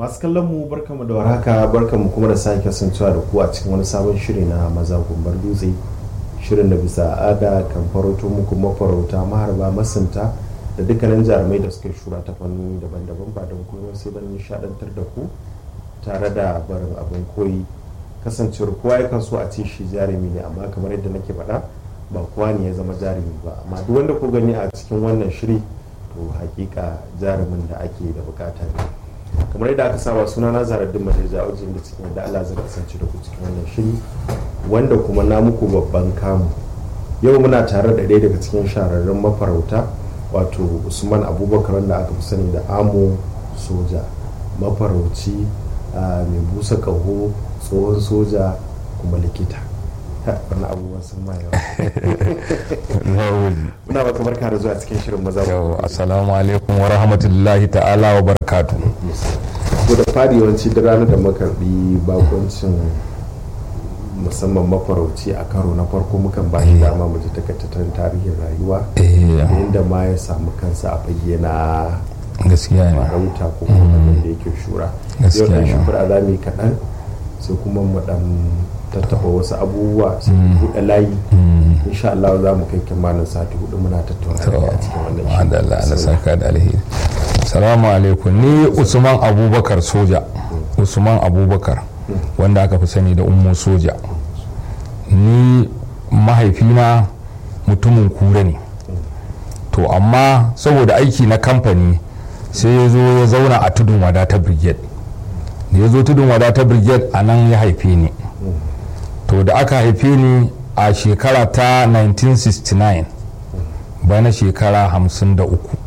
masu kallon mu barkamu da warhaka barkamu kuma da sake kasancewa da ku a cikin wani sabon shiri na maza gumbar dutse shirin da bisa ada kan farauto muku mafarauta maharba masunta da dukkanin jarumai da suka shura ta fanni daban-daban ba don kuma sai don nishadantar da ku tare da barin abin koyi kasancewar kowa yakan so a ce shi jarumi ne amma kamar yadda nake faɗa ba kowa ne ya zama jarumi ba amma duk wanda ku gani a cikin wannan shiri to hakika jarumin da ake da bukata ne kamar yadda aka saba suna na zaraddin majalisa wajen da cikin da Allah zai kasance da ku cikin wannan shiri wanda kuma na muku babban kamu yau muna tare da ɗaya daga cikin shahararrun mafarauta wato usman abubakar wanda aka fi sani da amo soja mafarauci mai busa ƙaho tsohon soja kuma likita wani abubuwan sun ma yawa muna baka barka da zuwa cikin shirin maza yau assalamu alaikum wa rahmatullahi ta'ala wa barakatu ko da fari yawanci da ranar da makarbi bakoncin musamman mafarauci a karo na farko mukan ba shi dama mu ji takaitattun tarihin rayuwa da inda ma ya samu kansa a fage na gaskiya ne farauta ko kuma abin da yake shura yau Gaskiya dan ne. shukura za mu yi kaɗan sai kuma mu dan tattaɓa wasu abubuwa sai mu buɗe layi insha Allah za mu kai kimanin sati hudu muna tattauna da kai a cikin wannan shiri. madalla na saka da alheri salamu alaikum ni usman abubakar soja usman abubakar wanda aka fi sani da ummu soja ni mahaifina mutumin kura ne to amma saboda aiki na kamfani sai ya zo ya zauna a tudun wada ta brigade da ya zo tudun wada ta brigade a nan ya haife ni to da aka haife ni a shekara ta 1969 bana shekara 53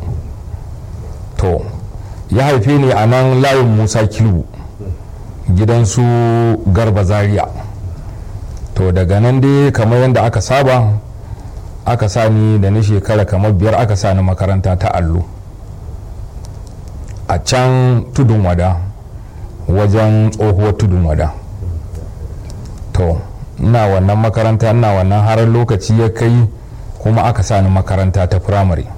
to ya haife ni a nan layin musa kilbu gidansu garba zaria to daga nan dai kamar yadda aka saba aka sa ni da na shekara kamar biyar aka sa ni makaranta ta allo a can tudun wada wajen tsohuwar tudun wada to ina wannan makaranta ina wannan har lokaci ya kai kuma aka sa ni makaranta ta firamare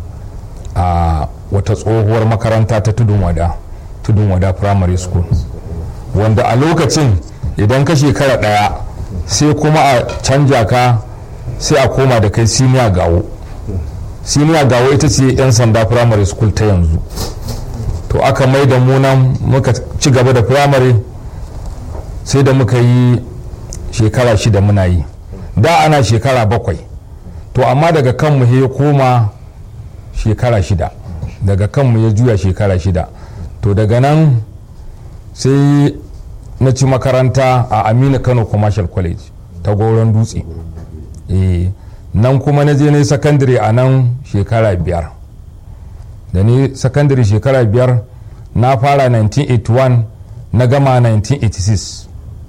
a wata tsohuwar makaranta ta tudun wada tudun wada primary school wanda a lokacin idan ka shekara daya sai kuma a canja ka sai a koma da kai senior gawo senior gawo ita ce 'yan sanda primary school ta yanzu to aka mai da mu nan muka ci gaba da primary sai da muka yi shekara shida muna yi da ana shekara bakwai to amma daga kanmu ya koma shekara shida daga kanmu ya juya shekara shida to daga nan sai na ci makaranta a amina kano commercial college ta goron dutse eh nan kuma na je na yi sakandare a nan shekara biyar da ni sakandare shekara biyar na fara 1981 na gama 1986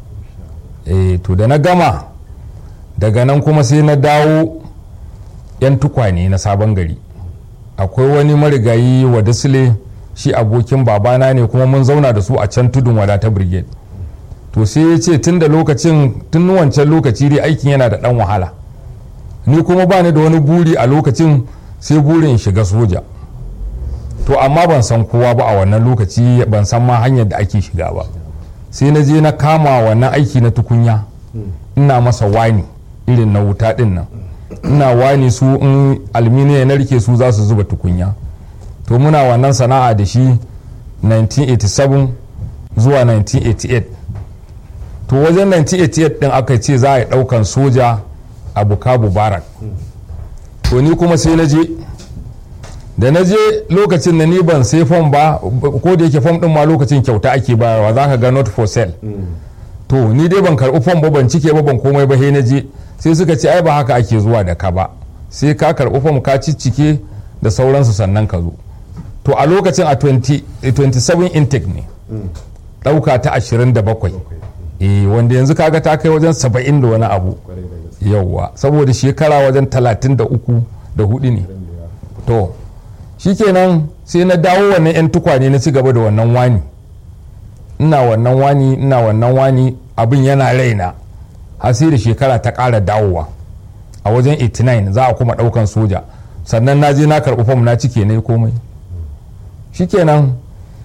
eh to da na gama daga nan kuma sai na dawo 'yan tukwane na sabon gari akwai wani marigayi wa dasile shi abokin babana ne kuma mun zauna da su a can tudun wadata brigade to sai ya ce tun da lokacin tun wancan lokaci dai aikin yana da dan wahala ni kuma ba ni da wani buri a lokacin sai burin in shiga soja to amma ban san kowa ba a wannan lokaci ban san ma hanyar da ake shiga ba sai na je na kama wannan aiki na tukunya ina masa wani irin na wuta din nan ina wani su in alminiya na rike su za su zuba tukunya to muna wannan sana'a da shi 1987 zuwa 1988 to wajen 1988 din aka ce za a yi daukan soja a bukabu barak to ni kuma sai na je da na je lokacin da ni ban sai fom ba ko da yake fom din ma lokacin kyauta ake bayarwa za ka ga not for sale to ni dai ban karɓi fom ba ban cike ba ban komai ba he na je sai suka ce ai ba haka ake zuwa da ka ba sai ka karɓi fom ka ciccike da sauransu sannan ka zo to a lokacin a 20 27 intake ne ɗauka ta 27 eh wanda yanzu kaga ta kai wajen 70 da wani abu yauwa saboda shekara wajen 33 da hudu ne to shikenan sai na dawo wannan 'yan tukwane na ci gaba da wannan wani ina wannan wani ina wannan wani abin yana raina har sai da shekara ta ƙara dawowa a wajen 89 za a kuma ɗaukan soja sannan na je na karɓi fam na cike na yi komai shikenan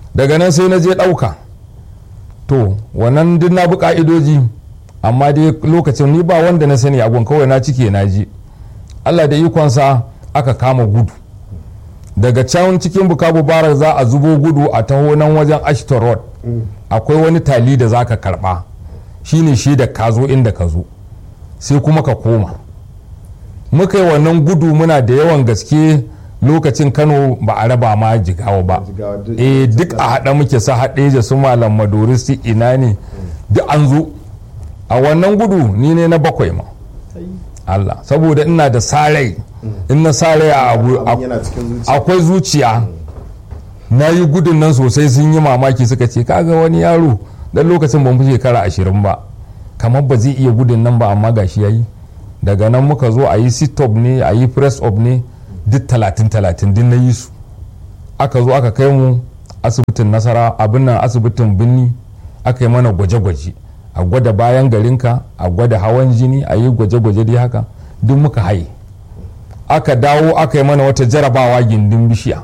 daga nan sai na je ɗauka to wannan duk na bi ka'idoji amma dai lokacin ni ba wanda na sani agon kawai na cike na ji allah da ikonsa aka kama gudu daga can cikin bukabu barak za a zubo gudu a taho nan wajen ashton road akwai wani tali da za ka karba shine shi da ka zo inda ka zo sai kuma ka koma muka yi wannan gudu muna da yawan gaske lokacin kano ba a raba ma jigawa ba Jigawa duk- eh duk a haɗa muke sa haɗe da su malam maduri su ina ne duk an zo a wannan gudu ni ne na bakwai ma Allah saboda ina da sarai in na sarai a abu abin yana cikin zuciya akwai zuciya na yi gudun nan sosai sun yi mamaki suka ce kaga wani yaro dan lokacin ban fi shekara ashirin ba kamar ba zai iya gudun nan ba amma gashi ya yi daga nan muka zo a yi sit up ne a yi press up ne duk talatin talatin din na yi su aka zo aka kai mu asibitin nasara abin nan asibitin binni aka yi mana gwaje-gwaje a gwada bayan garinka a gwada hawan jini a yi gwaje-gwaje dai haka duk muka haye aka dawo aka yi mana wata jarabawa gindin bishiya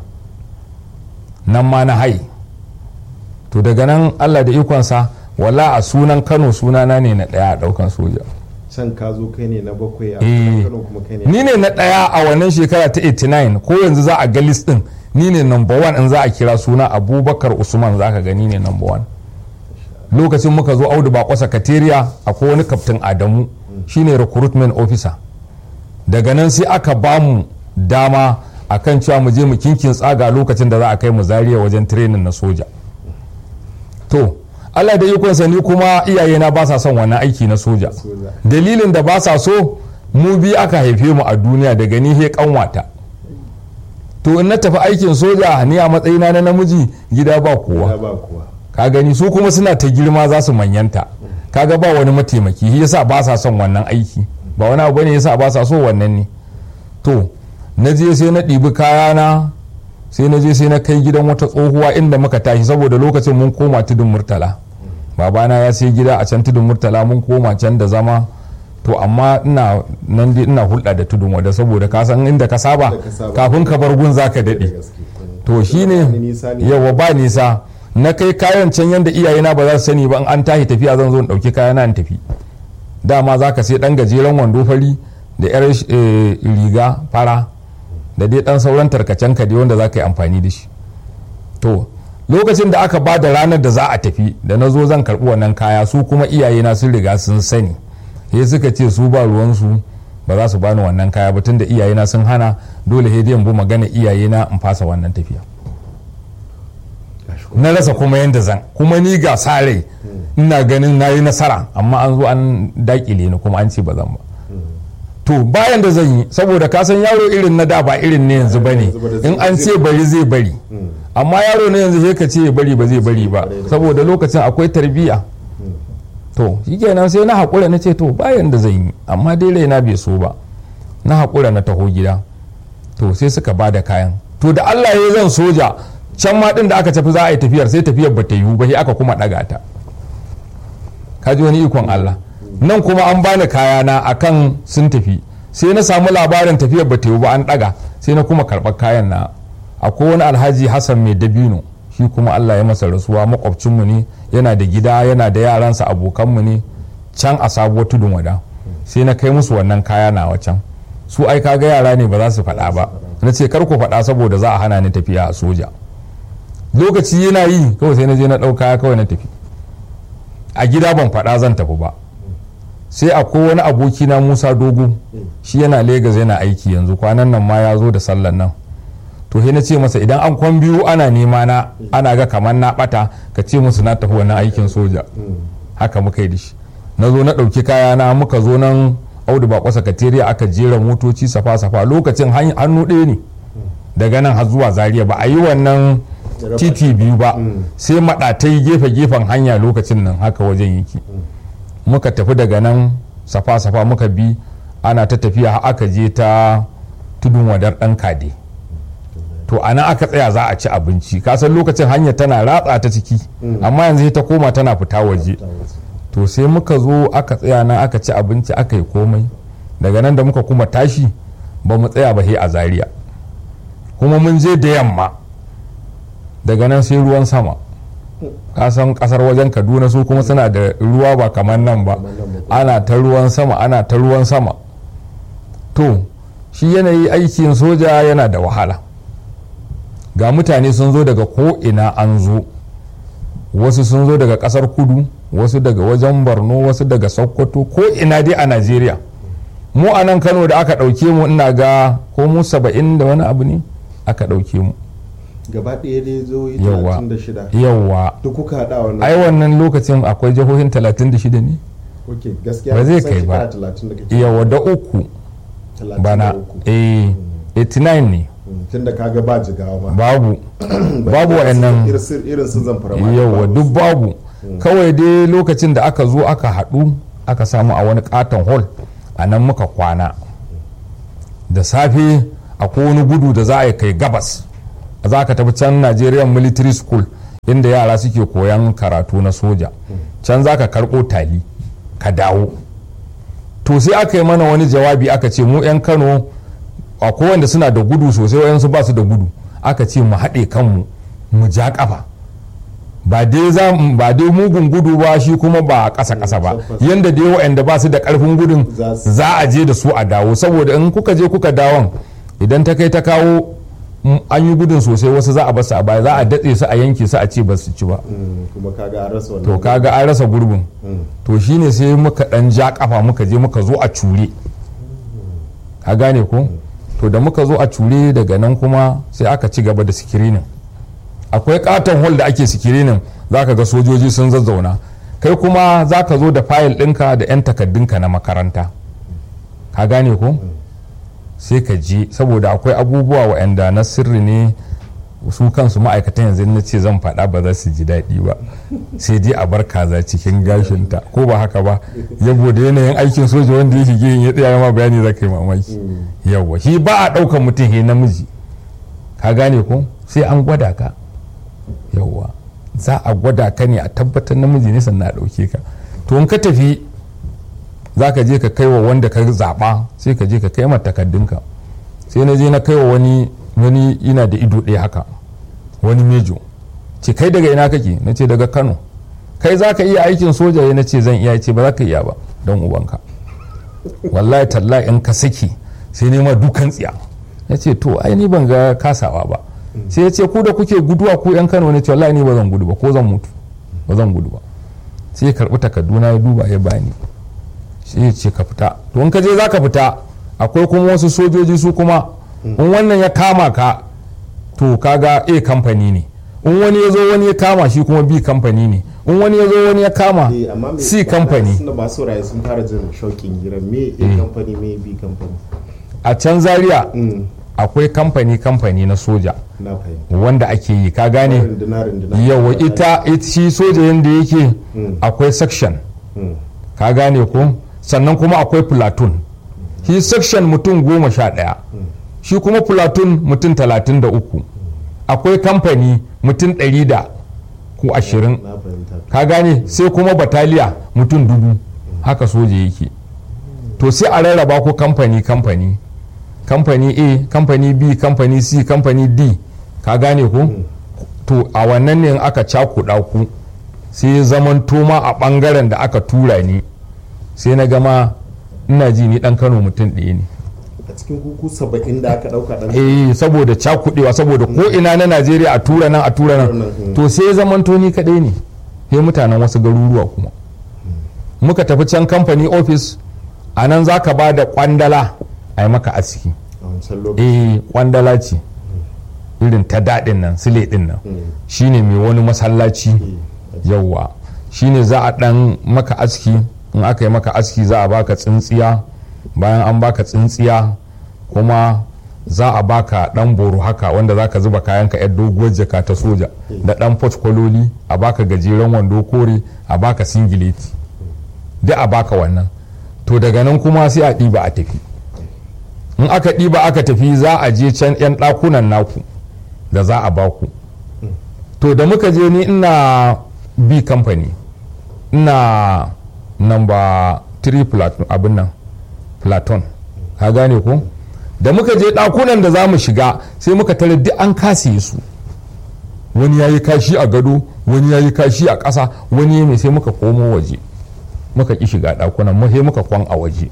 nan ma na haye to daga nan allah da ikonsa wala a sunan kano sunana ne na ɗaya a ɗaukan soja can ka zo kai ne na bakwai a Eh. kano kuma kai ne ni ne na ɗaya a wannan shekara ta 89 ko yanzu za a ga list ɗin ni ne number one in za a kira suna abubakar usman za ka ga ni ne number one lokacin muka zo audu bako sakatariya akwai wani kaftin adamu shine recruitment officer daga nan sai aka ba mu dama akan cewa mu je mu kinkin tsaga lokacin da za a kai mu zariya wajen training na soja to allah da ikonsa ni kuma iyayena ba sa son wannan aiki na soja Soja. dalilin da ba sa so mu bi aka haife mu a duniya daga ni he kanwata to in na tafi aikin soja ni a matsayina na namiji gida ba kowa Ya ba kuwa ka gani su kuma suna ta girma za su manyanta kaga ba wani mataimaki shi yasa ba sa son wannan aiki ba wani abu ne yasa ba sa so wannan ne to na je sai na ɗibi kayana sai na je sai na kai gidan wata tsohuwa inda muka tashi saboda lokacin mun koma tudun murtala babana ya sai gida a can tudun murtala mun koma can da zama to amma ina nan dai ina hulɗa da tudun wada saboda ka san inda ka saba Inda ka saba. kafin ka bar gun zaka da daɗe gaske to Wani shine nisa ne. yawa ba nisa na kai kayan can yadda iyayena ba za su sani ba in an tashi tafiya zan zo in ɗauki kayana in tafi dama za ka sai ɗan gajeren wando fari da yar eh, riga fara da dai ɗan sauran tarkacen ka dai wanda za ka yi amfani da shi to lokacin da aka ba da ranar da za a tafi da na zo zan karɓi wannan kaya su kuma iyayena sun riga sun sani sai suka ce su ba ruwansu ba za su bani wannan kaya ba tunda iyayena sun hana dole sai dai in bi magana iyayena in fasa wannan tafiya Gashi kuma na rasa kuma yadda zan kuma ni ga sare ina ganin na yi nasara amma an zo an dakile ni kuma an ce ba zan ba to bayan da zan yi saboda ka san yaro irin na da ba irin ne yanzu ba ne yanzu ba da in an ce bari zai bari amma yaro na yanzu sai ka ce ya bari ba zai bari ba saboda lokacin akwai tarbiyya to shikenan sai na haƙura na ce to bayan da zan yi amma dai raina bai so ba na haƙura na taho gida to sai suka ba da kayan to da Allah ya zan soja can ma din da aka tafi za a yi tafiyar sai tafiyar ba ta yiwu ba sai aka kuma ɗaga ta ka ji wani ikon Allah nan kuma an bani kayana akan sun tafi sai na samu labarin tafiyar ba ta yiwu ba an ɗaga sai na kuma karɓar kayan na akwai wani alhaji hassan mai dabino shi kuma Allah ya masa rasuwa makwabcinmu ne yana da gida yana da yaransa abokanmu ne can a sabuwar tudun wada sai na kai musu wannan kaya na wacan su ai kaga yara ne ba za su faɗa ba na ce kar ku faɗa saboda za a hana ni tafiya a soja lokaci yana yi kawai sai na je na ɗauka kawai na tafi a gida ban faɗa zan tafi ba sai akwai wani aboki na musa dogo shi yana Legas yana aiki yanzu kwanan nan ma ya zo da sallan nan to sai na ce masa idan an kwan biyu ana nema na ana ga kamar na bata ka ce musu na tafi wannan aikin soja haka muka yi da shi na zo na ɗauki kaya na muka zo nan audu bako sakatariya aka jera motoci safa-safa lokacin han- hannu ɗaya ne daga nan har zuwa zaria ba a yi wannan titi biyu ba sai maɗatai gefe-gefen hanya lokacin nan haka wajen yake muka tafi daga nan safa-safa muka bi ana ta tafiya har aka je ta tudun wadar ɗan kade to a nan aka tsaya za a ci abinci kasan lokacin hanya tana ratsa ta ciki amma yanzu sai ta koma tana fita waje to sai muka zo aka tsaya nan aka ci abinci aka yi komai daga nan da muka kuma tashi ba mu tsaya ba he a zaria kuma mun je da yamma daga nan sai ruwan sama kasan kasar wajen kaduna su kuma suna da ruwa ba kamar nan ba ana ta ruwan sama ana ta ruwan sama to shi yanayi aikin soja yana da wahala ga mutane sun zo daga ko'ina an zo wasu sun zo daga kasar kudu wasu daga wajen borno wasu daga sokoto ko'ina dai a najeriya mu a nan kano da aka ɗauke mu ina ga ko mu saba'in da wani abu ne aka ɗauke mu gaba ɗaya dai zo yi Yawwa. 36 yawwa duk kuka haɗa wannan ai wannan lokacin akwai jihohin 36 ne ok gaskiya ba zai kusan kai ba. shekara 30 da kake yawa da uku 33. bana eh 89 ne Mm, tunda kaga ba jigawa ma babu babu Irin su- wa'annan irin su- irin su zamfara ma yawa babu duk su. babu kawai dai lokacin da aka zo aka haɗu aka samu a wani katon hall a nan muka kwana da safe akwai wani gudu da za a yi kai gabas za ka tafi can nigerian military school inda yara suke koyan karatu na soja can za ka karɓo tali ka dawo to sai aka yi mana wani jawabi aka ce mu 'yan kano akwai wanda suna da gudu sosai wayansu ba su da gudu aka ce mu haɗe kanmu mu ja ƙafa ba dai za ba dai mugun gudu ba shi kuma ba ƙasa ƙasa ba tabbas. yanda dai waɗanda ba su da ƙarfin gudun Za su- za a je da su a dawo saboda in kuka je kuka dawon idan ta kai ta kawo mm, an yi gudun sosai wasu za a basu a baya za a datse su a yanke su a ce ba su ci ba Mm, kuma kaga an rasa wannan to kaga an rasa gurbin Mm. to shine sai muka dan ja kafa muka je muka zo a cure ka gane ko to da muka zo a cure daga nan kuma sai aka ci gaba da sikirinin akwai katon hall da ake sikirinin za ka ga sojoji sun zazzauna kai kuma za ka zo da fayil ɗinka da 'yan takaddunka na makaranta ka gane ko sai ka je saboda akwai abubuwa waɗanda na sirri ne su kansu ma'aikatan yanzu na ce zan faɗa ba za su ji daɗi ba sai dai a bar kaza cikin gashinta ko ba haka ba yabo da yanayin aikin soja wanda ya shige yin ya tsaya ma bayani za ka yi mamaki yawa shi ba a ɗaukan mutum he namiji ka gane ko sai an gwada ka yawa za a gwada ka ne a tabbatar namiji ne sannan a ɗauke ka to in ka tafi za ka je ka kai wa wanda ka zaɓa sai ka je ka kai mata takaddunka sai na je na kai wa wani wani ina da ido ɗaya haka wani mejo ce kai daga ina kake na ce daga kano kai za ka iya aikin soja ya na ce zan iya ya ce ba za ka iya ba don ubanka wallahi tallahi in ka saki sai nema dukan tsiya ya ce to ai ni ban ga kasawa ba sai ya ce ku da kuke guduwa ku yan kano ne ce wallahi ni ba zan gudu ba ko zan mutu ba zan gudu ba sai ya karɓi takarduna ya duba ya bani sai ya ce ka fita to in ka je za ka fita akwai kuma wasu sojoji su kuma in wannan ya kama ka to kaga a kamfani ne in wani ya zo wani ya kama shi kuma b kamfani ne in wani ya zo wani ya kama Eh, amma me- c kamfani suna masu raye sun fara jin shauƙin gira me a kamfani me b kamfani a can zaria Mm, akwai kamfani kamfani na soja na fahimta wanda ake yi ka gane runduna runduna yawa ita it- shi soja yadda yake akwai section Mm, ka gane ko sannan kuma akwai platoon shi section mutum goma sha ɗaya shi kuma platoon mutum talatin da uku akwai kamfani mutum ɗari da ko ashirin na fahimta ka gane sai kuma bataliya mutum dubu haka soja yake to sai a rarraba ko kamfani kamfani kamfani a kamfani b kamfani c kamfani d ka gane ko to a wannan ne in aka cakuɗa ku sai ya zaman toma a ɓangaren da aka tura ni sai na gama ina ji ni ɗan kano mutum ɗaya ne a cikin kuku saba'in da aka ɗauka ɗan eh saboda cakuɗewa saboda ko ina na najeriya a tura nan a tura nan Mm. to sai ya zaman ni kaɗai ne sai mutanen wasu garuruwa kuma muka tafi can kamfani ofis a nan za ka ba da kwandala a yi maka aski a wancan lokaci eh kwandala ce irin ta daɗin nan sile ɗin nan Mm. shine mai wani masallaci Eh, yauwa shine za a ɗan maka aski in aka yi maka aski za a baka tsintsiya bayan an baka tsintsiya kuma za a baka ɗan boro haka wanda za ka zuba kayanka yar doguwar jaka ta soja da ɗan kwaloli a baka gajeren wando kore a baka singileti duk a baka wannan to daga nan kuma sai a ɗiba a tafi in aka ɗiba aka tafi za a je can 'yan ɗakunan naku da za a baku to da muka je ni ina b company ina number 3 platon abin nan platon ka gane ko da muka je ɗakunan da za mu shiga sai muka tare duk an kasiye su wani ya yi kashi a gado wani ya yi kashi a ƙasa wani ya mai sai muka komo waje muka ƙi shiga ɗakunan mu sai muka kwan a waje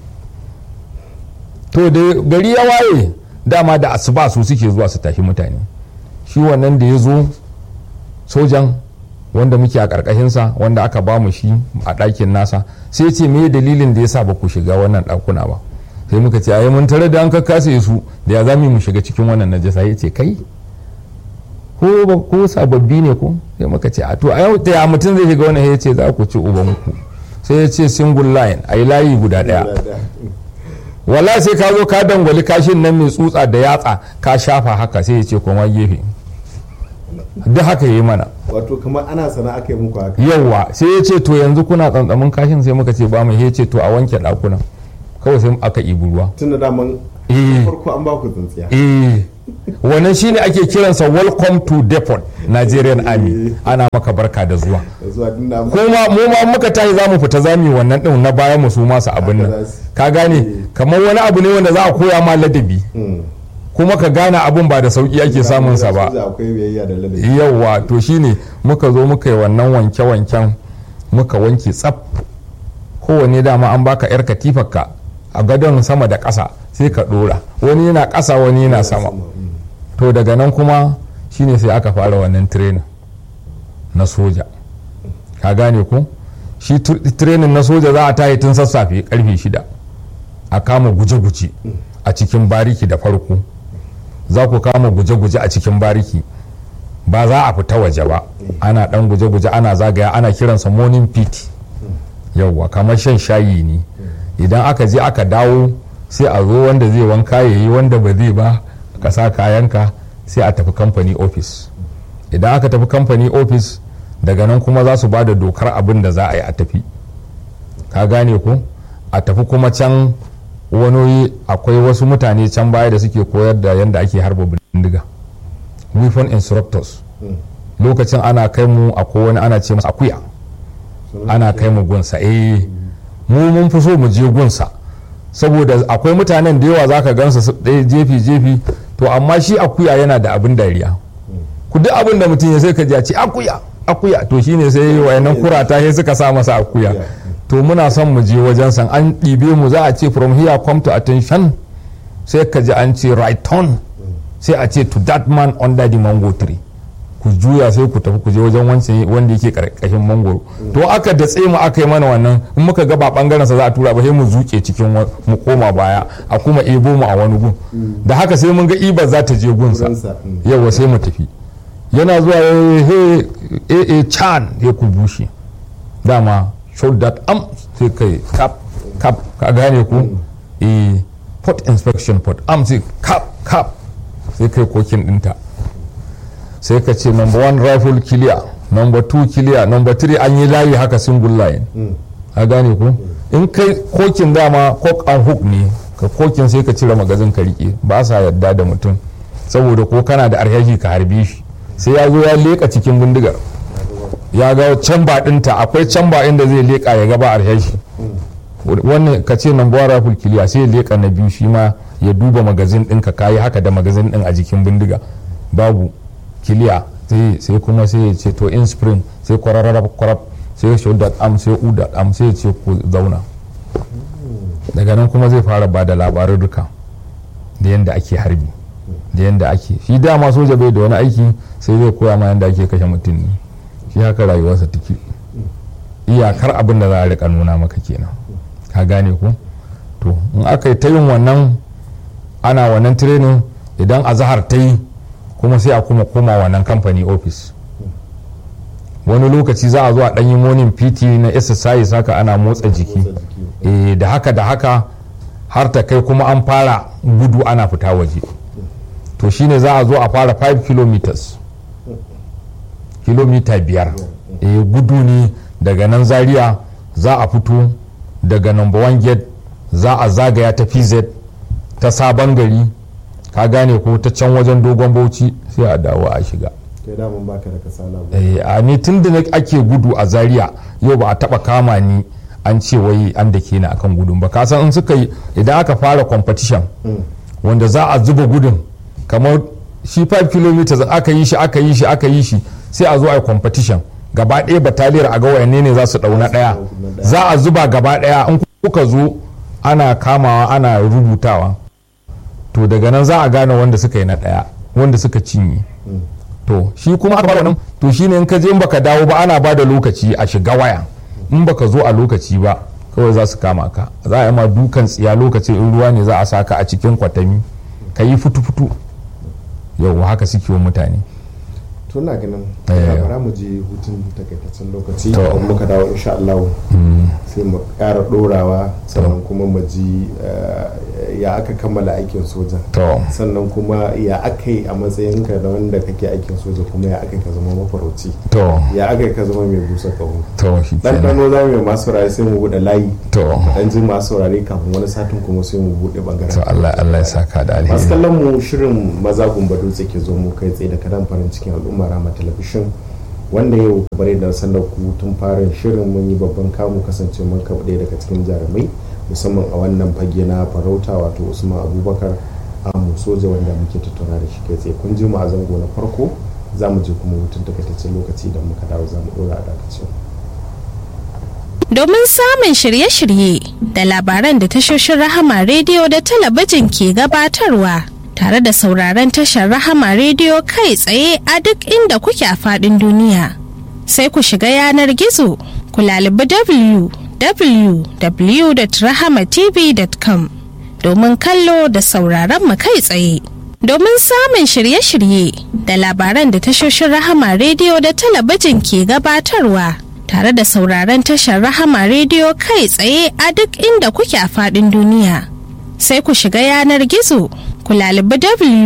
to da gari ya waye dama da asuba su suke zuwa su tafi mutane shi wannan da ya zo sojan wanda muke a ƙarƙashinsa wanda aka ba mu shi a ɗakin nasa sai ce me dalilin da ya sa ba ku shiga wannan ɗakuna ba sai muka ce ayi mun tare da an kakkase su da ya zami mu shiga cikin wannan najasa ya ce kai ko ba ko sababbi ne ko sai muka ce a to a yau ya mutum zai shiga wannan ya ce za ku ci ubanku sai ya ce single line a yi layi guda ɗaya wala sai ka zo ka dangwali kashin nan mai tsutsa da yatsa ka shafa haka sai ya ce koma gefe duk haka yi mana wato kamar ana sana aka yi muku haka yawwa sai ya ce to yanzu kuna tsantsamin kashin sai muka ce ba mu ya ce to a wanke ɗakunan kawai sai aka ibi ruwa tun da daman Eh. farko an ba ku tsintsiya eh wannan shine ake kiransa welcome to depot nigerian army ana maka barka da zuwa da zuwa din da kuma mu ma muka tashi za mu fita za mu yi wannan din na bayan mu su masu abin Haka nan za su. ka gane kamar wani abu ne wanda za a koya ma ladabi kuma ka gane abun ba da sauki ake samun sa ba akwai biyayya da ladabi yauwa to shine muka zo muka yi wannan wanke-wanken muka wanke tsaf kowane dama an baka yar katifarka a gadon sama da ƙasa sai ka ɗora wani yana ƙasa wani yana sama to daga nan kuma shine sai aka fara wannan training na soja ka gane ku shi tu- training na soja za a tayi tun sassafe karfe shida a kama guje-guje a cikin bariki da farko za ku kama guje-guje a cikin bariki ba za a fita waje ba ana dan guje-guje ana zagaya ana kiransa morning pit yauwa kamar shan shayi ne idan aka je aka dawo sai a zo wanda zai wanka ya yi wanda ba zai ba ka sa kayanka sai a tafi company office idan aka tafi company office daga nan kuma za su ba da dokar abin da za a yi a tafi ka gane ko a tafi kuma can wani akwai wasu mutane can baya da suke koyar da yadda ake harba bindiga weapon instructors lokacin ana kai mu a wani ana ce masa akuya ana kai mu gunsa eh mu mun fi so mu je gunsa saboda akwai mutanen da yawa zaka gansa su ɗaya jefi jefi to amma shi akuya yana da abin dariya ku duk abin da mutum ya sai ka ji a ce akuya akuya to shine sai wayannan kurata sai suka sa masa akuya to muna son mu je wajen san an ɗibe mu za a ce from here come to attention sai ka ji an ce right turn sai a ce to that man under the mango tree ku juya sai ku tafi ku je wajen wancan wanda yake karkashin mangoro to aka datse mu aka yi mana wannan in muka ga ba bangaren sa za a tura ba sai mu zuke cikin wa- mu koma baya a kuma ebo mu a wani gun da haka sai mun ga ibar za ta je gunsa Gunsa, mm. yawa sai mu tafi yana zuwa he he he chan ya ku bushe dama show that am sai kai kap kap ka gane ku eh port inspection port am sai kap kap sai kai kokin dinta sai ka ce number one rifle clear number two clear number three an yi layi haka single line a gane ku in kai kokin dama cock and hook ne ka kokin sai ka cire magazin ka rike ba sa yadda da mutum saboda ko kana da arhashi ka harbe shi sai ya zo ya leka cikin bindigar ya ga camba dinta akwai camba inda zai leka ya gaba arhashi wannan ka ce number one rifle clear sai ya leka na biyu shi ma ya duba magazin ɗinka kayi haka da magazin ɗin a jikin bindiga babu kiliya sai sai kuma sai ya ce to in spring sai kwararraba kwarab sai ya show am sai u am sai ya ce ku zauna daga nan kuma zai fara ba da labarin duka da yadda ake harbi da yadda ake shi dama soja bai da wani aiki sai zai koya ma yadda ake kashe mutum ne shi haka rayuwarsa take iyakar abin da za a rika nuna maka kenan ka gane ko to in aka yi ta yin wannan ana wannan training idan azahar ta yi kuma sai a kuma koma wannan kamfani office wani lokaci za a zo a ɗanyi morning pt na exercise haka ana motsa jiki eh da haka da haka har ta kai kuma an fara gudu ana fita waje to shine za a zo a fara 5 kilometers kilomita biyar eh gudu ne daga nan zaria za a fito daga number one gate za a zagaya ta pz ta sabon gari ka gane ko ta can wajen dogon bauchi sai a dawo a shiga kai da mun baka da kasala ba Eh, a ni tun da na- ake gudu a zaria yau ba a taba kama ni an ce wai an da ke ni akan gudun ba kasan in suka yi idan aka fara competition wanda za a zuba gudun kamar shi 5 km aka yi shi aka yi shi aka yi shi sai a zo a yi competition gaba ɗaya bataliyar a ga wayanne ne za su ɗau na ɗaya za a zuba gaba ɗaya in kuka zo ana kamawa ana rubutawa to daga nan za a gane wanda suka yi na ɗaya wanda suka cinye to shi kuma aka nan to shine in ka je in baka dawo ba ana ba da lokaci a shiga waya in baka zo a lokaci ba kawai za su kama ka za a yi ma dukan tsiya lokacin in ruwa ne za a saka a cikin kwatami ka yi fitu-fitu yau haka suke wa mutane to na ganin Eh. bara mu je hutun takaitaccen lokaci To. idan muka dawo insha Allah sai mu ƙara ɗorawa sannan kuma mu ji eh, ya aka kammala aikin soja to sannan kuma ya aka yi a matsayinka da wanda kake aikin soja kuma ya aka yi ka zama mafarauci to ya aka yi ka zama mai busa kaho to shi kenan ɗanɗano za mu yi masu saurare sai mu buɗe layi to dan ji masu saurare kafin wani satin kuma sai mu buɗe ɓangaren to Allah Allah ya saka da masu alheri kallon mu shirin maza gumba dutse ke zo mu kai tsaye da kadan farin cikin al'umma rama talabishin wanda yau bare da sanar ku tun farin shirin mun yi babban kamu kasance mun kaɓa ɗaya daga cikin jarumai musamman a wannan fage na farauta wato usman abubakar amu soja wanda muke tattauna da shi kai tsaye kun ji mu a zango na farko za mu je kuma hutun takaitaccen lokaci idan muka dawo za mu ɗora a dakacin Domin samun shirye-shirye da labaran da tashoshin Rahama Rediyo da talabijin ke gabatarwa tare da sauraron tashar Rahama Rediyo kai tsaye a duk inda kuke a faɗin duniya. Sai ku shiga yanar gizo ku lalibi www.rahamatv.com domin kallo da sauraron mu kai tsaye. Domin samun shirye-shirye da labaran da tashoshin Rahama Rediyo da talabijin ke gabatarwa. tare da sauraron tashar Rahama rediyo kai tsaye a duk inda kuke a faɗin duniya. Sai ku shiga yanar gizo ku lalibi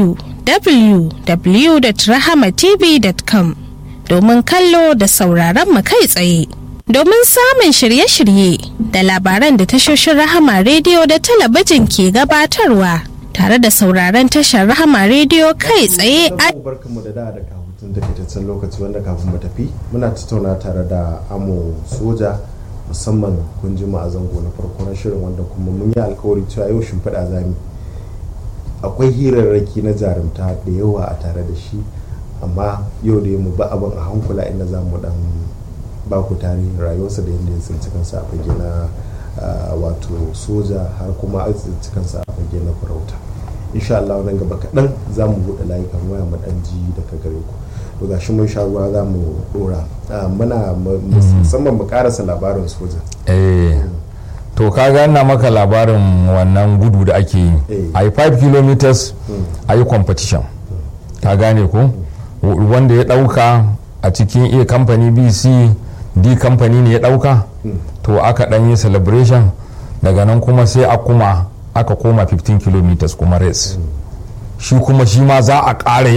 www.rahamatv.com domin kallo da sauraron mu kai tsaye. Domin samun shirye-shirye da labaran da tashoshin Rahama rediyo da talabijin ke gabatarwa tare da sauraron tashar Rahama rediyo kai tsaye a barkanmu da da da hutun takaitaccen lokaci wanda kafin mu tafi muna tattauna tare da amo soja musamman kun ji mu a zango na farko na shirin wanda kuma mun yi alkawari cewa yau shimfiɗa zami akwai hirarraki na jarumta da yawa a tare da shi amma yau da mu ba abin a hankula inda za mu dan ba ku tarihin rayuwarsa da yadda ya tsinci kansa a fage na ah, wato soja har kuma a tsinci kansa a fage na farauta insha Allah nan gaba kaɗan za mu buɗe layukan waya mu ɗan ji daga gare ku to ga shi mun sha ruwa za mu ɗora Ah, muna mu- musamman mu ƙarasa labarin soja eh to ka ina maka labarin wannan gudu da ake yi Eh. a yi 5 kilometers a yi competition ka gane ko W- wanda ya dauka a cikin a kamfani bc d kamfani ne ya dauka to aka dan yi celebration daga nan kuma sai a kuma aka koma 15 kilometers kuma race shi kuma shi ma za a ƙara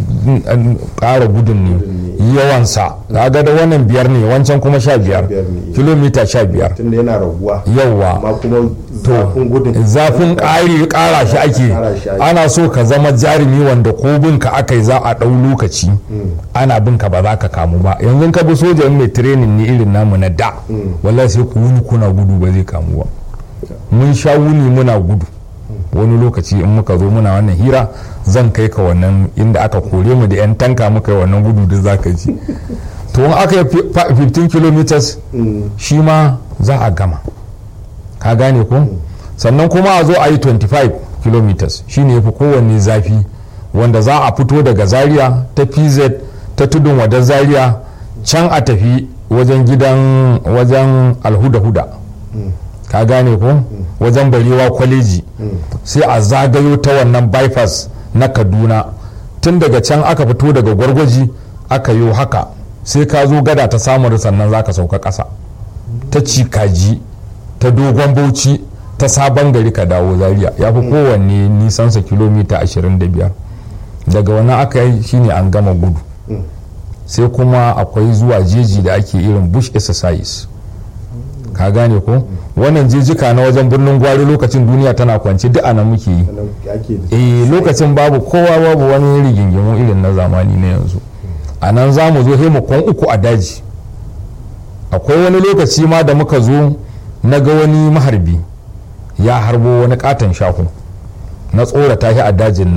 ƙara gudun ne yawansa ga da wannan biyar ne wancan kuma sha biyar biyar ne. kilomita sha biyar tunda yana raguwa yawwa amma kuma zafin gudun zafin ƙari ƙara shi ake Ƙara shi ake. ana so ka zama jarumi wanda ko binka aka yi za a ɗau lokaci ana binka ba za ka kamu ba yanzu ka bi soja in mai training ne irin namu na da wallahi sai ku wuni kuna gudu ba zai kamu ba mun sha wuni muna gudu wani lokaci in muka zo muna wannan hira zan kai ka wannan inda aka kore mu da 'yan tanka muka yi wannan gudu da za ka ji to in aka yi fi- fa- 15 kilometers shi ma za a gama ka gane ko sannan kuma a zo a yi 25 kilometers shine yafi kowanne zafi wanda za a fito daga zaria ta pz ta tudun wadar zaria can a tafi wajen gidan wajen alhuda-huda ka gane ko wajen barewa kwaleji sai a zagayo ta wannan bypass na kaduna tun daga can aka fito daga gwargwaji aka yi haka sai ka zo gada ta samun sannan za ka sauka ƙasa ta cikaji ta dogon bauchi ta sabon gari ka dawo zaria ya fi kowanne nisansa kilomita 25 daga wannan aka yi shine an gama gudu sai kuma akwai zuwa jeji da ake irin bush exercise ka gane ko wannan jejika na wajen birnin gwari lokacin duniya tana kwance duk anan muke yi sannan ake da eh lokacin babu kowa babu wani rigingimu irin na zamani na yanzu a nan za mu zo sai mu kwan uku a daji akwai wani lokaci ma da muka zo na ga wani maharbi ya harbo wani katon shahu na tsorata shi a dajin nan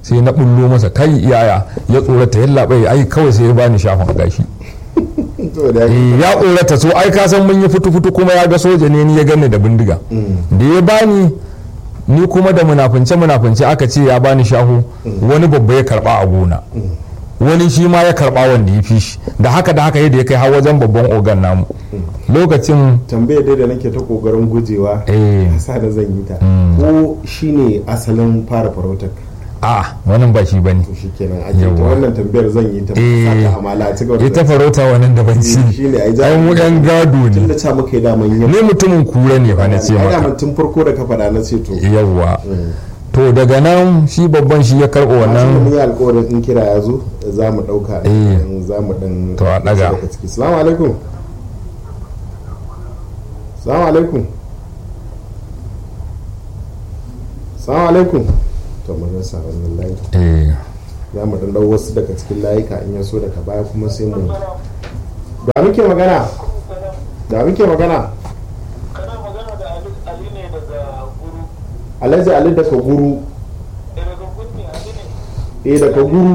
sai na bullo masa kai iyaya ya tsorata yalla bai ai kawai sai ya bani shafin gashi to da Eh, ya tsorata so ai ka san mun yi fitu fitu kuma ya ga soja ne ni ya gani da bindiga da ya bani ni kuma da munafunce munafunce aka ce ya bani shahu wani babba ya karba a gona wani shi ma ya karba wanda ya fi shi da haka da haka yadda ya kai har wajen babban ogan namu lokacin tambayar dai da nake ta kokarin gujewa eh sa da zan yi ta ko shine asalin fara farautar a wannan ba shi bane to shikenan ake ta Yawwa. wannan tambayar zan yi ta Eh. saka amala a cigaba ita farauta wannan daban ci shi ne ai ai mu yan gado tun ne da ta muka yi daman yin ni mutumin kura ne fa na ce ai maka daman tun farko da ka faɗa na ce to yawwa Mm. to daga nan shi babban shi ya karɓo wannan mun wannan yi alƙawarin in kira ya zo za mu ɗauka Eh. za mu ɗan To, a ɗaga. daga ciki salamu alaikum salamu alaikum salamu alaikum to mun rasa wannan layi eh za mu ɗan ɗau wasu daga cikin layuka in ya so daga baya kuma sai mu da muke magana da muke magana kana magana da Ali Ali ne daga guru alhaji ali daga guru eh, daga gunni Ali ne eh daga guru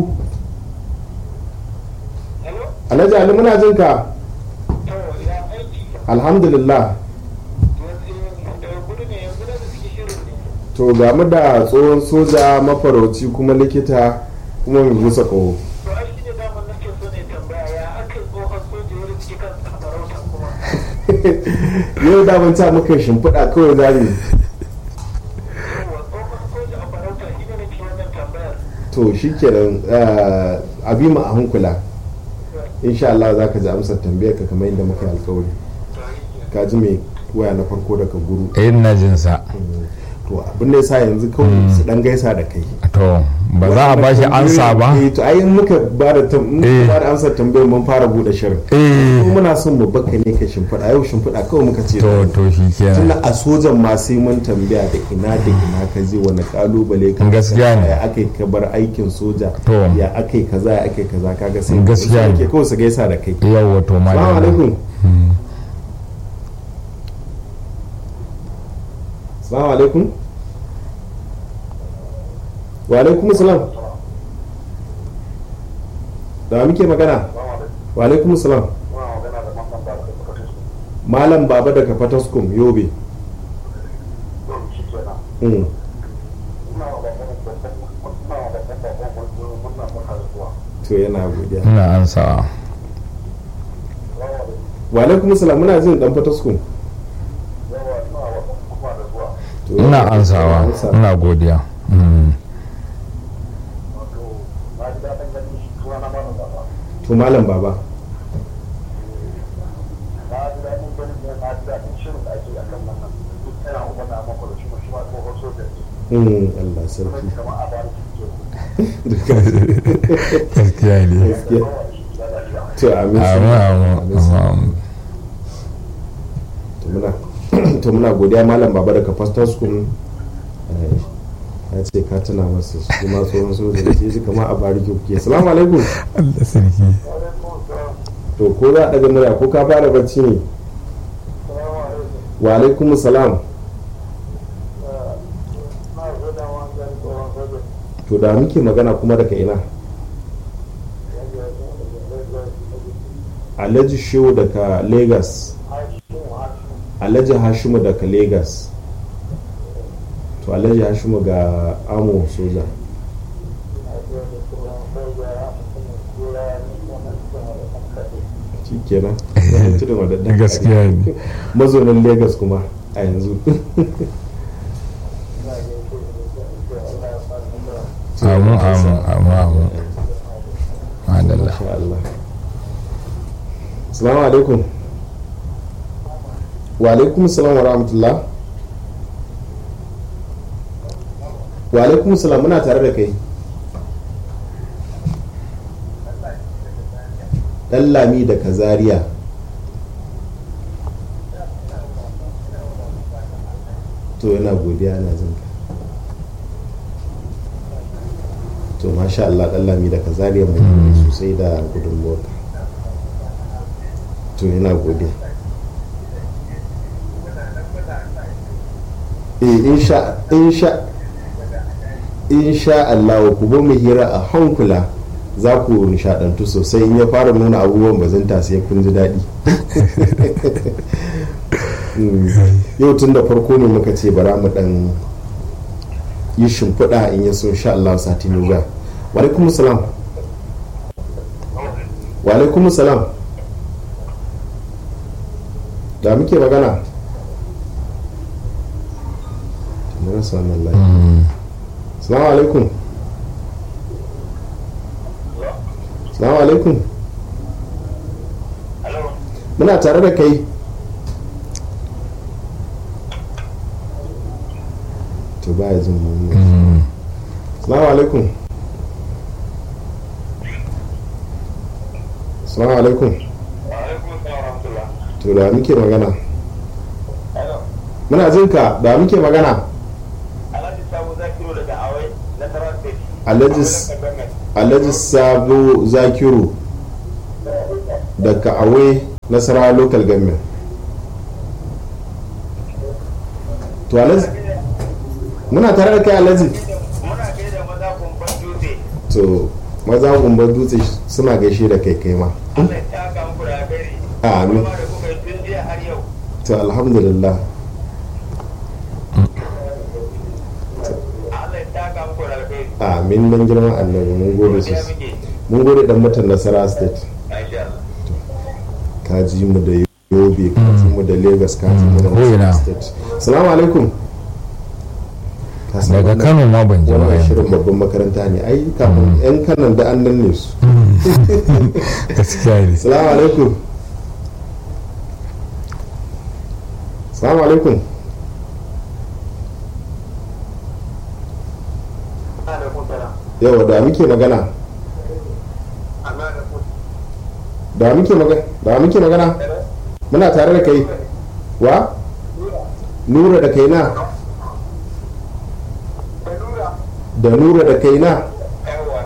hello alhaji ali muna jin ka to ya aiki alhamdulillah yanzu daga guru ne yanzu da suke shirin ne to ga mu da tsohon soja mafarauci kuma likita kuma mai busa ƙaho to ai shi ne daman nake so ne tambaya ya aka yi tsohon soja ya riske kan farauta kuma yau da mun ta muka shimfiɗa kawai za mu yawa tsohon soja a farauta shi ne nake wannan tambayar to shi kenan a bi mu a hankula insha Allah za ka ji amsar tambayar ka kamar yadda muka yi alkawari ka ji mai waya na farko daga guru eh ina jin sa to abin da yasa yanzu kawai su dan gaisa da kai to ba za a bashi ansa ba eh to ai in muka ba da tam- in muka Eh. ba da amsar tambayar mun fara bude shirin ko eh muna son mu baka ne ka shimfiɗa yau shimfiɗa kawai muka ce to to shi kenan tunda a sojan ma sai mun tambaya da ina da ina ka je wani kalubale ka Gaskiya ne. ya aka yi ka bar aikin soja To. ya aka yi kaza ya aka yi kaza kaga sai Gaskiya ne. ke kawai su gaisa da kai yawwa to ma salamu alaikum salamu alaikum wa alaikum salam da muke magana wa alaikum salam malam baba daga fataskum yobe Mm. to yana godiya ina ansawa wa alaikum salam muna jin dan fataskum To, ina ansawa amsa. ina godiya Mm. to malam baba Mm, Allah sarki gaskiya ne gaskiya to amin amin amin Amin. amin to muna to muna godiya malam baba daga pastor school eh, ya ce ka tuna masa su ma tsohon soja da ke shi kama a bariki kuke salamu alaikum Allah sarki to ko za a daga murya ko ka fara bacci ne wa alaikum salam to da muke magana kuma daga ina alhaji shehu daga lagos alhaji hashimu daga lagos to alhaji hashimu ga amo soja shi kenan tudun wadanda gaskiya ne mazaunin lagos kuma a yanzu amin amin amin amin madalla Masha Allah. Assalamu alaikum. Wa alaikum salam wa rahmatullah. Wa alaikum salam muna tare da kai. Dan lami da kazariya. To yana godiya na jin ka. to masha Allah dan lami da kazariya mai gode sosai da gudunmuwar to yana gode eh insha insha insha Allah ku ba mu hira a hankula za ku nishadantu sosai in ya fara nuna abubuwan bazanta sai kun ji daɗi Mm. yau tun da farko ne muka ce bara mu dan yi shimfiɗa in ya so insha Allah sati mai zuwa wa alaikum salam wa alaikum salam da muke magana na rasa wannan layi salamu alaikum salamu alaikum Hello. muna tare da kai to ba ya jin mu salamu alaikum salamu alaikum Wa alaikum assalam wa rahmatullah. to da muke magana Hello. muna jin ka da muke magana Alhaji Sabo Zakiru daga Awai na Sarawak State. Alhaji S- alhaji sabo zakiru daga awe nasarawa local government to alhaji muna tare da kai alhaji Muna gaida maza kumban dutse. to maza gumbar dutse suna gaishe da kai kai ma Allah ya taka muku da alheri. Amin. Kuma da kuka yi tun jiya har yau. to alhamdulillah Allah ya taka muku da alheri. amin dan girman annabi mun gode Godiya sosai muke. mun gode dan mutan nasara state Masha Allah. ka ji mu da yobe ka ji mu da lagos ka ji mu da ko ina. nasara state salamu alaikum Ka san daga wannan- kano ma ban ji ba wannan yanzu shirin babban makaranta ne ai kafin yan kanan da an nan ne su gaskiya ne salamu alaikum salamu alaikum Alaikum salam. yawa da muke magana Allah da ku. da muke magana da muke magana muna tare da kai wa nura da kai na Kalura. da nura da kai na Yawwa.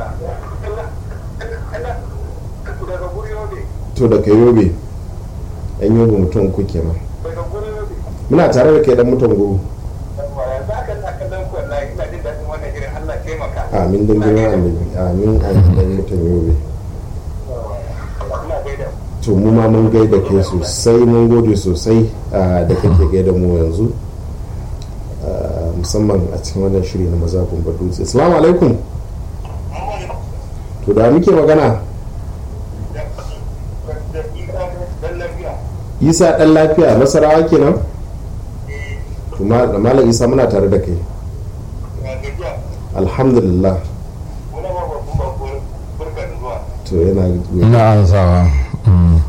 Daga guri yobe. to da kai yobe yan yobe mutum kuke ma Daga guri yobe. muna tare da kai dan mutum guru Yawwa. Yanzu haka ina kallon ku wallahi ina jin daɗin wannan irin Allah ya taimaka. amin dan girman annabi amin amin dan mutum yobe Ina gaida ku. to mu ma mun gaida ke sosai mun gode sosai ah, da kake gaida mu yanzu Ah, musamman a cikin wannan shiri na maza gumbar dutse assalamu alaikum to da muke magana isa dan lafiya masarawa kenan to ma- malam isa muna tare da kai alhamdulillah to yana ina ansawa Mm.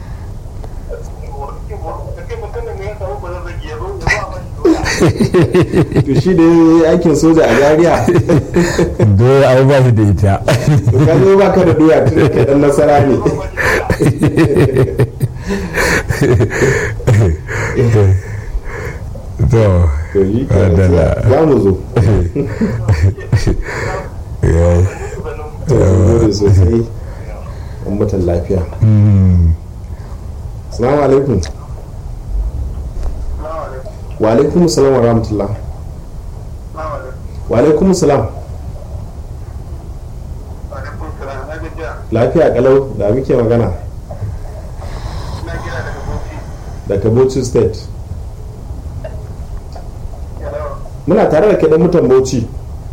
to shi da ya yi aikin soja a Zaria dole abu ba shi da ita to ka zo baka da doya tun da kai dan nasara ne to to yi kenan, Adala. za mu zo ya- to mun gode sosai an mutan lafiya Mm. assalamu alaikum wa alaikum salam wa rahmatullah wa alaikum salam lafiya kalau da muke magana daga bauchi state muna tare da kaɗan mutan bauchi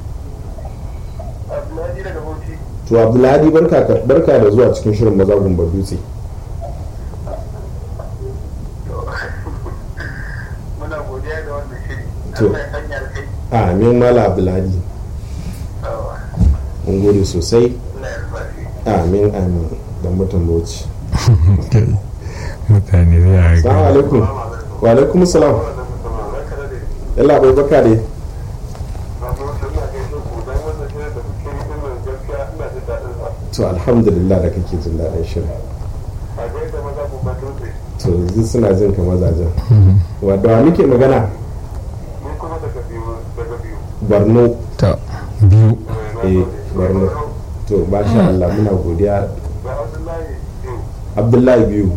to abdulhadi barka ka- barka da zuwa cikin shirin maza gumbar dutse Muna godiya da wannan shiri. To. Allah ya sanya alkai. amin mala abdulhadi mun gode sosai Allah ya rufa amin amin da mutan bauchi mutane zai salamu alaikum wa alaikum salam yalla bai baka dai to alhamdulillah da kake jin daɗin shirin to yanzu suna jin ka mazajen wadda muke magana barno ta biyu eh barno to masha Allah muna godiya abdullahi biyu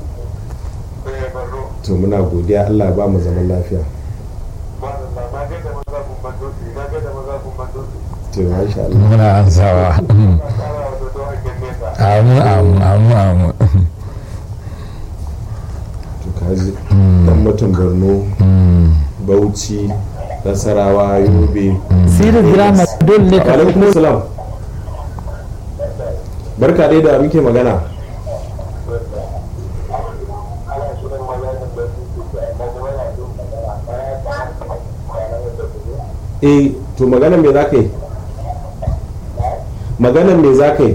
to muna godiya Allah ya ba mu zaman lafiya to masha Allah muna ansawa amin amin amin amin to kaji dan mutum Borno Bauchi Nasarawa Yobe sirin drama dole ne ka alaikum salam barka dai da muke magana eh to maganan me za ka yi maganan me za ka yi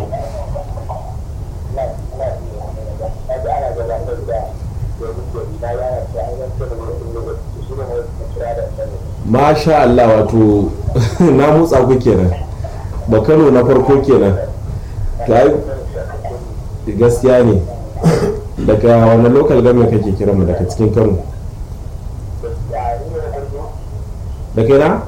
masha Allah wato na motsa ku kenan ba kano na farko kenan to ai gaskiya ne daga wani local government kake kira mu daga cikin kano da kai na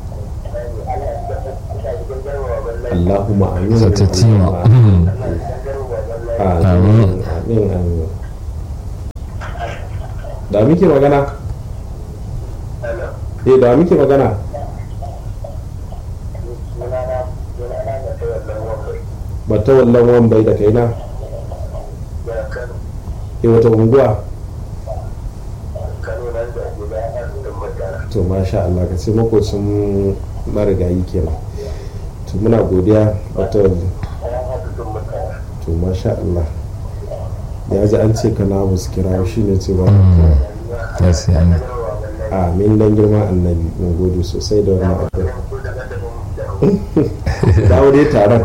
Allahumma amin Satatima. amin Amin. amin amin da muke magana eh da muke magana bata wallan wan bai da kai na eh wata unguwa to masha Allah ka ce makocin marigayi kenan to muna godiya wata to masha Allah ya ji an ce kana musu kira shi ne ce ba gaskiya ne amin dan girman annabi mun gode sosai da wannan abu dawo dai taron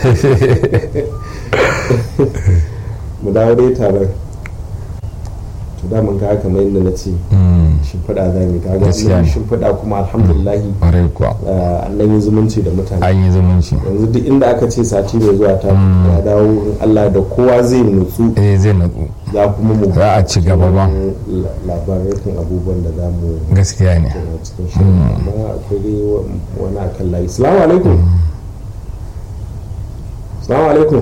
mu dawo dai taron to da mun ga kamar yadda na ce Mm, shimfiɗa za mu ga Gaskiya ga ne. shimfiɗa kuma alhamdulillahi ƙwarai kuwa ah, an yi zumunci da mutane an yi zumunci yanzu duk inda aka ce sati mai zuwa ta ya dawo in Allah da kowa zai nutsu eh zai natsu za kuma mu za a ci gaba ba la- labarai kan abubuwan da za mu gaskiya ne kenan cikin shirin amma akwai dai wa- wani akan layi salamu alaikum salamu alaikum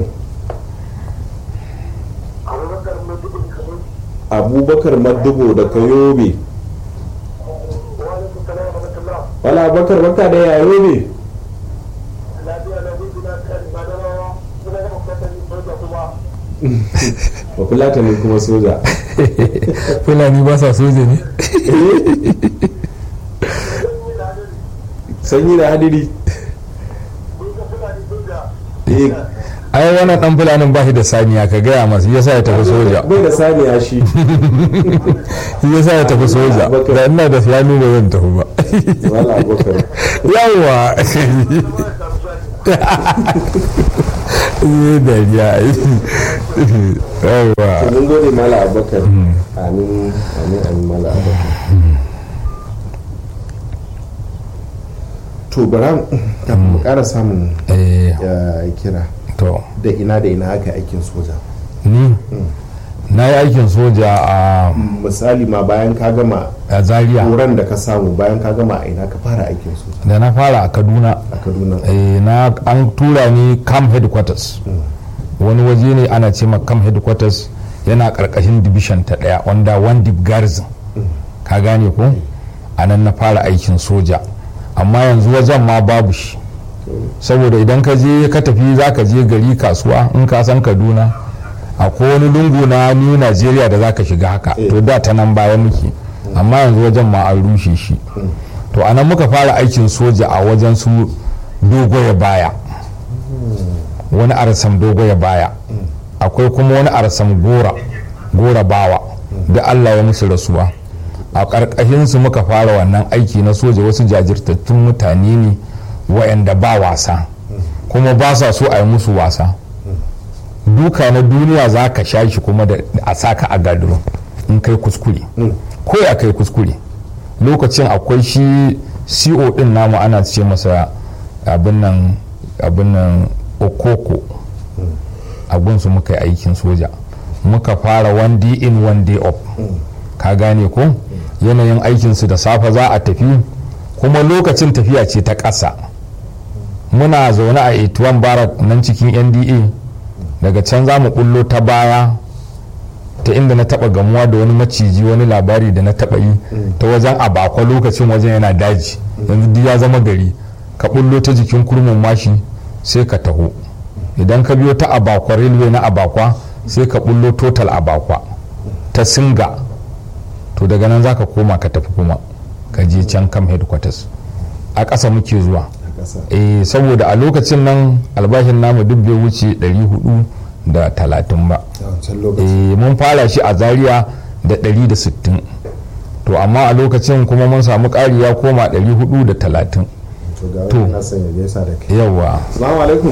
abubakar madubo da kayobe wala abubakar baka da ya yobe ba fulata ne kuma soja fulani ba sa soja ne sanyi da hadiri Eh, ai wannan dan fulanin ba shi da saniya ka gaya masa yasa ya tafi soja bai da saniya shi yasa ya tafi soja da ina da shanu ba zan tafi ba wala abubakar yawa yi dariya yawa to mun gode mala abubakar amin amin amin mala abubakar to bara kafin mu kara samun eh ya kira to da ina da ina aka aikin soja ni na yi aikin soja a misali ma bayan ka gama a zaria horon da ka samu bayan ka gama a ina ka fara aikin soja da na fara a kaduna a kaduna eh, na an tura ni camp headquarters wani waje ne ana ce ma camp headquarters yana karkashin division ta daya wanda one deep garrison ka gane ko a nan na fara aikin soja amma yanzu wajen ma babu shi saboda idan ka je ka tafi za ka je gari kasuwa in ka san kaduna akwai wani lungu na new nigeria da za ka shiga haka to da ta nan baya muke amma yanzu wajen ma an rushe shi to anan muka fara aikin soja a wajen su dogoya baya wani arsam dogoya baya akwai kuma wani arsam gora gora bawa da allah ya musu rasuwa a ƙarƙashinsu muka fara wannan aiki na soja wasu jajirtattun mutane ne wa'anda ba wasa kuma ba sa so a yi musu wasa duka na duniya za ka sha shi kuma da a saka a gadiro in kai kuskure ko ya kai kuskure lokacin akwai shi co din namu ana ce masa abin nan abin nan okoko abinsu muka yi aikin soja muka fara one day in one day up ka gane ko yanayin aikinsu da safe za a tafi kuma lokacin tafiya ce ta ƙasa muna zaune a 81 barak nan cikin nda daga can za mu bullo ta baya ta inda na taba gamuwa da wani maciji wani labari da na taba yi ta wajen abakwa lokacin wajen yana daji yanzu duk ya zama gari ka bullo ta jikin kurmin mashi sai ka taho idan ka biyo ta abakwa railway na abakwa sai ka bullo total abakwa ta singa to daga nan za ka koma ka tafi kuma ka je can kam headquarters a ƙasa muke zuwa a ƙasa eh saboda a lokacin nan albashin namu duk bai wuce 430 ba a wancan lokaci eh mun fara shi a zaria da 160 to amma a lokacin kuma mun samu ƙari ya koma 430 to ga to. wani na son ya gaisa da kai yawa salamu alaikum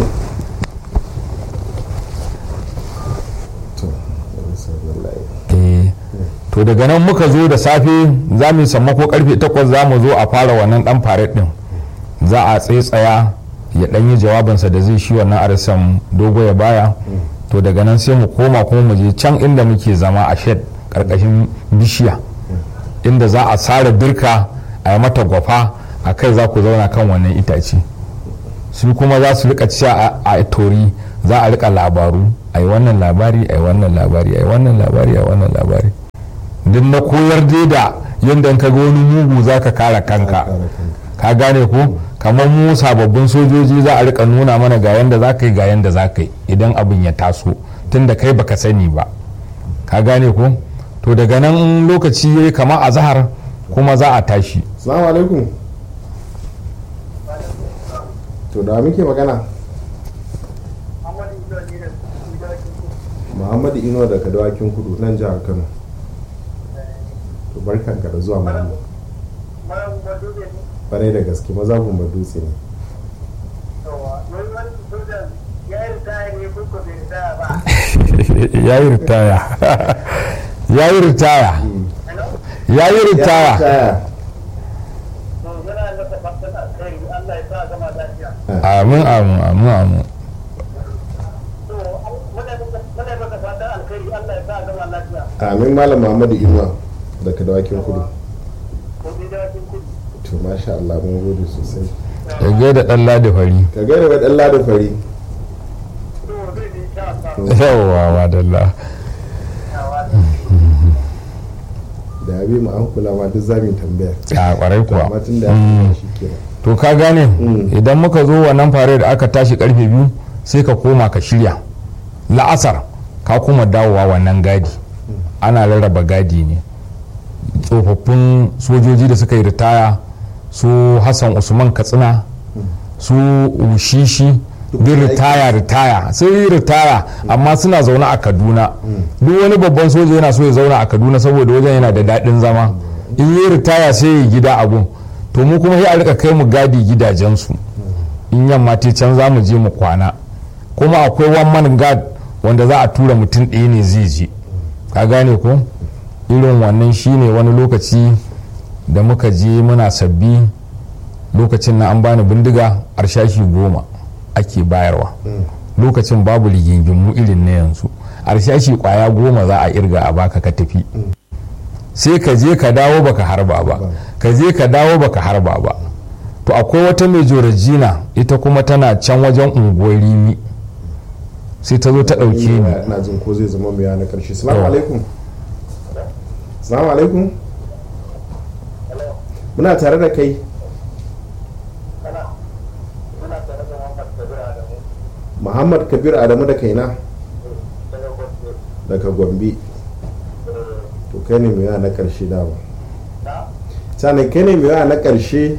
to wallahi. eh to daga nan muka zo da safe za mu yi sammako karfe 8 za mu zo a fara wannan dan faret din za a tsaitsaya ya dan yi jawabinsa da zai shi wannan arisan dogo ya baya to daga nan sai mu koma kuma mu je can inda muke zama a shed karkashin bishiya inda za a sare dirka a yi mata gwafa a kai za ku zauna kan wannan itace su kuma za su rika cewa a- a tori za a rika labaru a yi wannan labari a yi wannan labari a yi wannan labari a yi wannan labari duk na koyar dai da yadda in ka ga wani mugu za ka kare kanka Kare kanka. ka gane ko kamar mu sababbin sojoji za a rika nuna mana ga yanda za ka yi ga yanda za ka yi idan abin ya taso tunda kai baka sani ba ka gane ko to daga nan in lokaci ya yi kama a zahar kuma za a tashi salamu alaikum to da muke magana muhammadu ino daga dawakin kudu nan jihar kano to barkanka da zuwa malam kwarai da gaske maza gumba dutse ne ya yi ritaya ya yi ritaya ya yi ritaya taya amin amin amin amin amin malam muhammadu inuwa daga dawakin kudu to masha Allah mun gode sosai ya gaida dan ladi fari ka gaida wa dan lada fari yawwa wadalla da ya bi mu an kula ma duk zamu yi tambaya a kwarai kuwa amma tun da ya kula shi kenan to ka gane idan muka zo wannan fare da aka tashi karfe biyu sai ka koma ka shirya la'asar ka kuma dawowa wannan gadi ana rarraba gadi ne tsofaffin sojoji da suka yi ritaya su hassan usman katsina su ushishi duk ritaya ritaya sun yi ritaya amma suna zaune a kaduna duk wani babban soja yana so ya zauna a kaduna saboda wajen yana da daɗin zama in yi ritaya sai ya gida abun to mu kuma sai a rika kai mu gadi gidajensu in yamma te can za mu je mu kwana kuma akwai one man guard wanda za a tura mutum ɗaya ne zai je ka gane ko irin wannan shine wani lokaci da muka je muna sabbi lokacin na an bani bindiga arshashi goma ake bayarwa lokacin babu rigingimu irin na yanzu arshashi kwaya goma za a irga a baka ka tafi sai ka je ka dawo baka harba ba ka je ka dawo baka harba ba to akwai wata mai jorajina ita kuma tana can wajen unguwar rimi sai ta zo ta ɗauke ni ina jin ko zai zama mai na karshe salamu alaikum salamu alaikum muna tare da kai muhammad kabir adamu da kaina daga gombe to kai ne mai na karshe dama sannan kai ne mai na karshe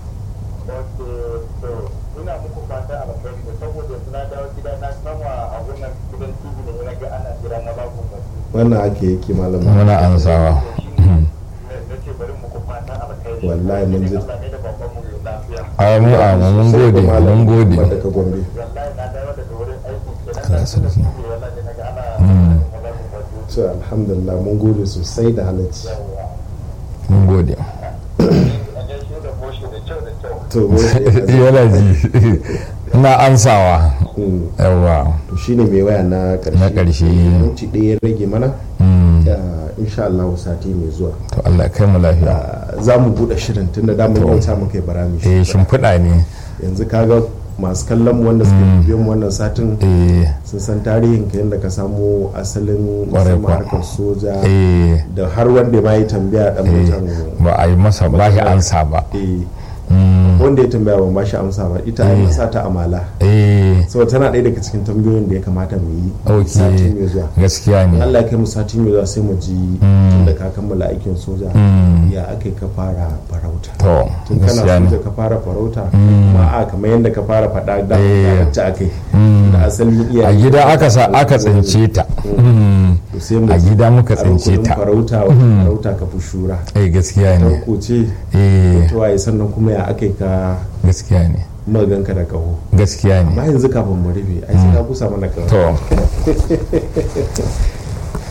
wannan ake yake malam muna ansawa wallahi mun ji amu amu mun gode mun gode daga gombe Allah sarki. to alhamdulillah mun gode sosai da halacci mun gode to mun yana ji ina ansawa Mm. yawa to shine mai waya na karshe Na ƙarshe. minti ɗaya ya rage mana Mm. da insha Allah sati mai zuwa to Allah kai mu lafiya Ah, za mu buɗe shirin tun da damar yauta muka yi barami eh shimfiɗa ne yanzu kaga masu kallon mu wanda suka biyo mu wannan satin eh sun san tarihin ka yadda ka samu asalin Ƙwarai musamman kuwa. harkar soja eh da har wanda ma yi tambaya dan eh mutan ba a yi masa ba shi ansa ba eh Mm. wanda wanda ya tambaya ban ba shi amsa ba ita an sa ta amala eh saboda tana ɗaya daga cikin tambayoyin da ya kamata mu yi ok sati mai zuwa gaskiya in ne Allah ya kai mu sati mai zuwa sai mu ji tun da ka kammala aikin soja ya aka ka fara farauta to tun kana gaskiya ne soja ka fara farauta kuma a kamar yadda ka fara faɗa da Eh. wacce aka yi da asalin iya a gida aka sa aka tsince ta Mm. a gida muka tsince ta farauta wata farauta ka fi shura eh gaskiya ne tarko ce eh ta waye sannan kuma ya aka yi ka gaskiya ne maganka da kaho gaskiya ne amma yanzu kafin mu rufe ai sai ka kusa mana kaho to